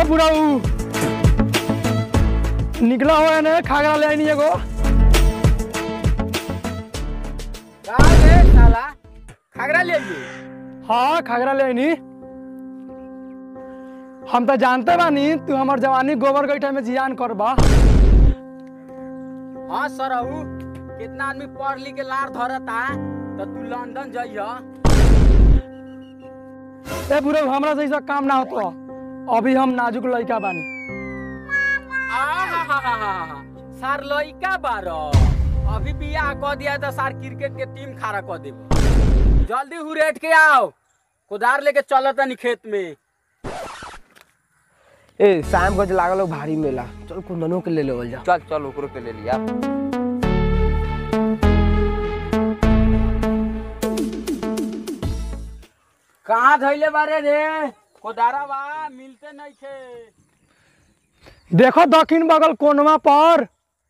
ए बुढ़ाऊ निकला हुआ है ना खागरा ले आईनी एगो का रे साला खागरा ले आइए हाँ खागरा ले आईनी हम तो जानते बानी तू हमार जवानी गोबर गईठा में जियान करबा हाँ सरहू कितना आदमी पढ़ लिख के लार धरता तो तू लंदन जाइया ए बुढ़ाऊ हमरा से ई सब काम ना होतो अभी हम नाजुक लड़का बानी आहाहाहा, सार लइका बारो अभी बियाह क दिया तो सार क्रिकेट के टीम खड़ा क देबो जल्दी हुरेट के आओ कुदार लेके चलो तनी खेत में ए शाम को लागल हो भारी मेला चल कुंदनों के ले लेवल जा चल चल ओकरो के ले लिया कहाँ धैले बारे रे कोदारा बा मिलते नहीं थे देखो दक्षिण बगल कोनवा पर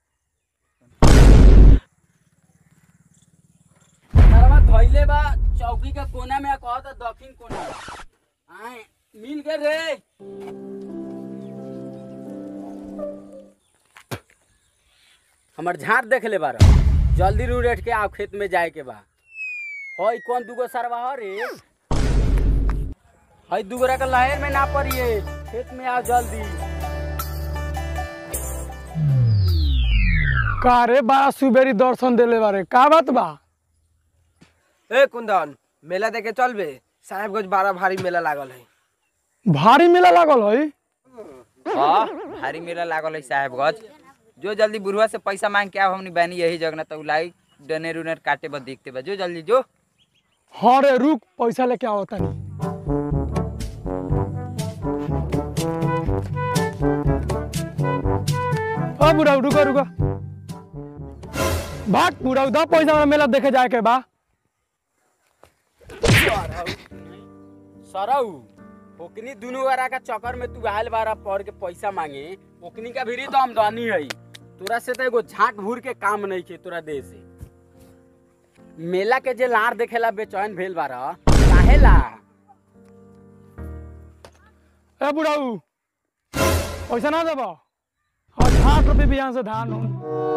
कोदारा धैले बा चौकी के कोना में कहो तो दक्षिण कोना बा आए मिल गए रे हमर झाड़ देख ले बार जल्दी रू रेट के आओ खेत में जाए के बा हई कौन दूगो सरवा हो रे हई दूगरा के लहर में ना पड़िए खेत में आओ जल्दी का रे बड़ा सुबेरी दर्शन देले बारे का बात बा ए कुंदन मेला देखे चल बे साहेबगंज बड़ा भारी मेला लागल है भारी मेला लागल है हाँ भारी मेला लागल है साहेबगंज जो जल्दी बुढ़वा से पैसा मांग के आओ हमनी बहनी यही जगह तो लाई डनेर उनेर काटे बस देखते बा जो जल्दी जो हाँ रे रुक पैसा लेके आओ तनी ओ बुढ़ाऊ रुको रुको भाग बुढ़ाऊ दो पैसा हमरा मेला देखे जाए के बा सरऊ ओकनी दुनू वारा का चक्कर में तू आयल बारा पढ़ के पैसा मांगे ओकनी का भी तो आमदनी है तोरा से तो एगो झाट भूर के काम नहीं के तोरा दे से मेला के जे लार देखेला बेचैन भेल बारा काहे ला ए बुढ़ाऊ पैसा ना देबो हाँ साठ रुपये भी यहाँ से धान हो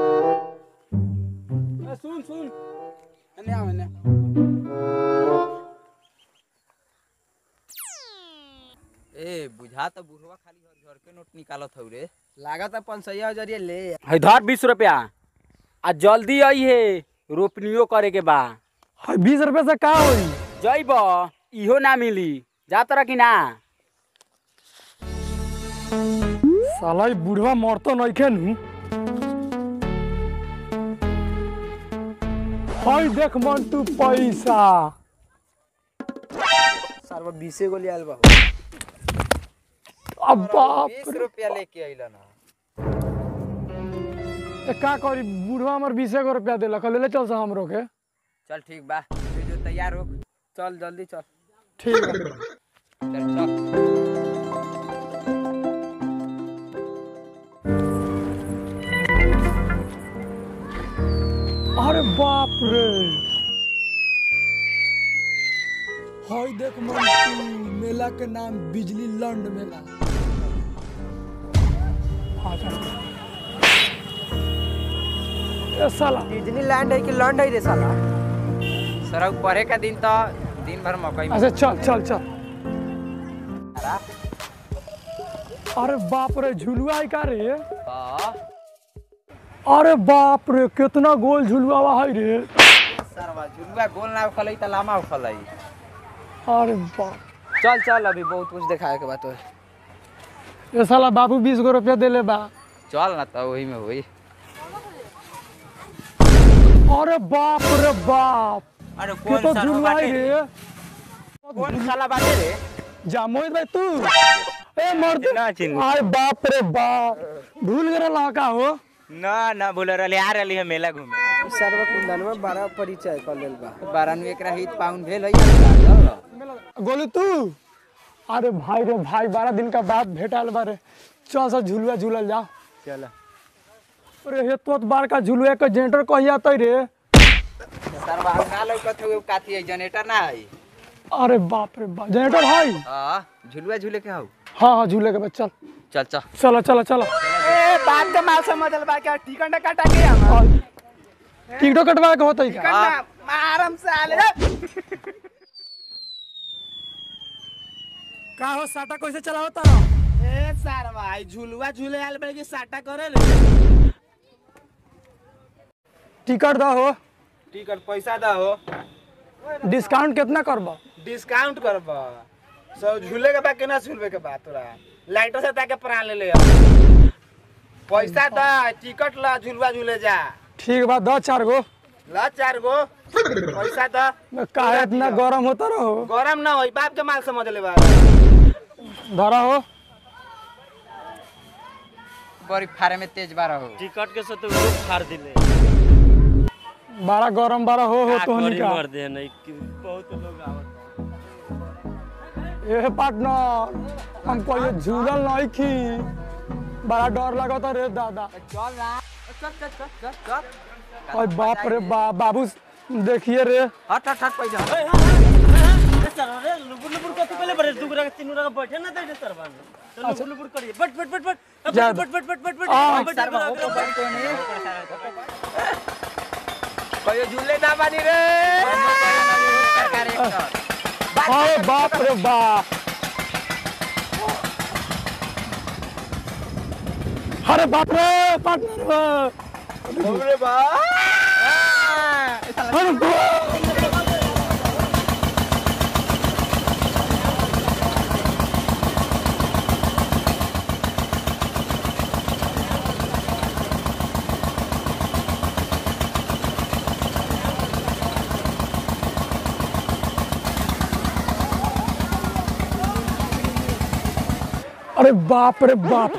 ए, सुन सुन एने आओ एने ए बुझा तो बुढ़वा खाली घर घर के नोट निकालत हौ रे लागत है पंचैया जरिए ले है धर बीस रुपया आ जल्दी आई है रोपनियो करे के बा हाँ बीस रुपये से का होई जइब इहो ना मिली जा तोरा कि ना साला ई बुढ़वा मरतो नइखे नु हई देख मंटू पैसा सरवा बीसे गो ले आयल बा अब बाप बीस रे रुपया लेके अइलन ह ए, का करी बुढ़वा हमर बीसे गो रुपया देलक ले ले चल सा हमरो के चल ठीक बा तू जो तैयार हो चल जल्दी चल ठीक है चल चल अरे बाप रे हई देख मंटू मेला के नाम बिजली लंड मेला आजा। ए साला डिज्नीलैंड है कि लैंड है रे साला सरऊ पढ़े का दिन तो दिन भर मकई में अच्छा चल चल चल अरे बाप रे झुलुआ है का रे हाँ अरे बाप रे कितना गोल झुलुआ है रे सरवा झुलुआ गोल ना उखलई त लामा उखलई अरे बाप चल चल अभी बहुत कुछ दिखाए के बात है ये साला बाबू बीस गो रुपया देले बा चल ना तो वही में होई अरे बाप रे बाप अरे के तो झुलुआ है रे कौन साला बाटे रे जा मोहित भाई तू ए मर्द ना चिन्ह। अरे बाप रे बाप भूल गए लड़का हो ना ना बोल रही आ रही है मेला घूमे सरवा कुंदन में बड़ा परिचय कर लेल बा बारन एकरा हित पाउन भेल है चल गोलू तू अरे भाई रे भाई बारह दिन का बाद भेटल बारे चल सा झुलुआ झूलल जा चल अरे हे तो बार का झुलुआ के जेंटर कहिया तै रे सरवा ना लौकत हो काथी है जनरेटर ना है अरे बाप रे बाप जनरेटर है हां झुलुआ झूले के हौ हाँ हाँ झूले के बाद चल चल चल चलो चलो चलो ए बात का माल समझल बा क्या टिकट ना काटा के हम और टिकटो कटवा के होता टिकट ना आराम से आले का हो साटा कैसे चला होता ए सार भाई झुलवा झूले आल बे के साटा करे ले टिकट दो हो टिकट पैसा दा हो डिस्काउंट कितना करबो डिस्काउंट करबा सो झूले के बा के ना झूलवे के बा तोरा लाइटो से ताके प्राण ले ले पैसा दा टिकट ला झूलवा झूले जा ठीक बा दो चार गो ला चार गो पैसा दा काहे इतना गरम होता रहो गरम ना होई बाप के माल समझ ले बा धरा हो बड़ी फारे में तेज बारह हो टिकट के साथ वो फाड़ दिले बड़ा गरम बड़ा हो हो का तो करी का मर दे नहीं कि बहुत लोग आवत ए पार्टनर हमको ये झूलल नहीं खी बड़ा डर लगता रे दादा चल ना चल चल चल चल चल और बाप रे बाप बाबू देखिए रे हट हट हट पहले सर अरे लुबुर लुबुर कथि पहले बरे दुगरा के तीनों रंग बैठे ना दे सर बान तो लुबुर लुबुर करिए बट बट बट बट अब जा। बट बट बट बट बट आ, बट सर बाबू को बड़ी कोई नहीं कहियो झूले ना बानी रे सरकार एक सौ अरे बाप रे बाप अरे बाप रे पार्टनर अरे बा अरे बाप अरे बाप रे बाप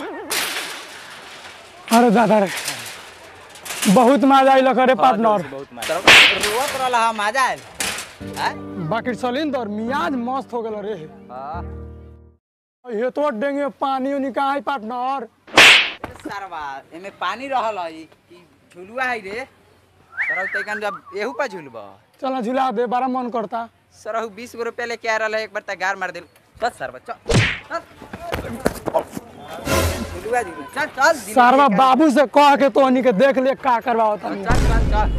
अरे दादा रे बहुत मजा आइल रे पार्टनर रोवत रहला हम आ जाए हैं बाकी चलिन तो मियाज मस्त हो गल रे हां ये तो डेंगे पानी उनी का है पार्टनर सरवा एमे पानी रहल है कि झुलुआ है रे सरौ तैकन जब एहू पर झुलबा चल झुला दे बड़ा मन करता सरहु बीस गो रुपया लेके आ रहल है एक बार तक गार मार दिल चल सरवा चल चल झुलुआ झुलुआ चल चल दिल सारवा लेके आ। बाबू से कह के तो के देख ले का करवा होता चल चल चल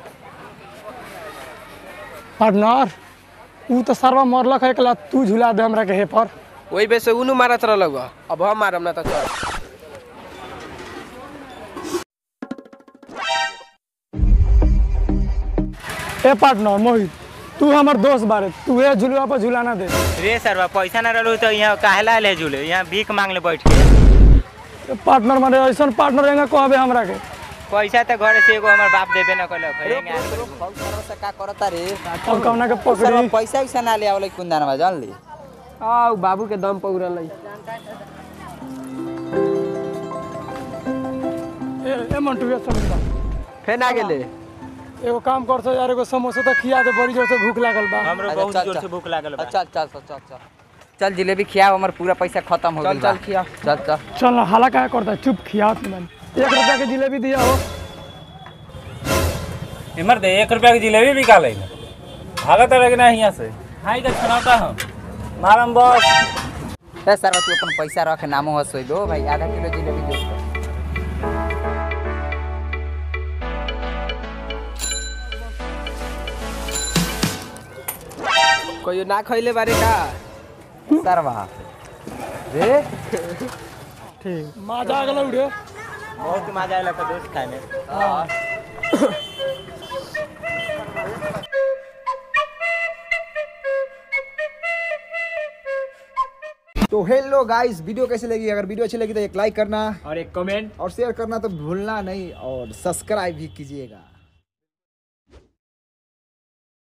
पार्टनर ऊ तो सारवा मरलक है एकला तू झुला दे हमरा के हे पर वही बे से उनु मारत रहल बा अब हम मारम ना त चल ए पार्टनर मोहित तू हमर दोस्त बारे तू ए झुलवा पर झुलाना दे रे सरवा पैसा ना रहलो तो यहाँ काहे ला ले झूले यहाँ भीख मांग ले बैठ के ए पार्टनर मारे ऐसा पार्टनर रहेगा कहबे हमरा के पैसा तो घर से एगो हमर बाप देबे न कलक सरवा से का करता रे और कौना के सरवा पकड़ी पैसा वैसा ना ले आवले कुंदानवा जान ली आ बाबू के दम पौरल है ए ए मंटू ये समझा फेन आ गेले एगो काम कर सो यार एगो समोसा तो खिया दे बड़ी जोर से भूख लागल बा हमरो अच्छा, बहुत चल, जोर चल। से भूख लागल बा चल चल चल चल चल चल जिलेबी खियाओ हमर पूरा पैसा खत्म हो चल, गेल बा। चल, खिया। चल चल चल ना हाला का करता है? चुप खिया तुमन एक रुपया के जिलेबी दिया हो इमर दे एक रुपया की जिलेबी बिका ले भागत लगे ना यहाँ से हाई का छनाता हम मारम बस ए सरवा तू अपन पैसा रख नामो हसोई दो भाई आधा किलो जिलेबी दे कहियो ना खइले बारे का सरवा रे ठीक मजा आ गेल उड़े बहुत मजा आयल दोस्त खाए में तो हेलो गाइस वीडियो कैसे लगी अगर वीडियो अच्छी लगी तो एक लाइक करना और एक कमेंट और शेयर करना तो भूलना नहीं और सब्सक्राइब भी कीजिएगा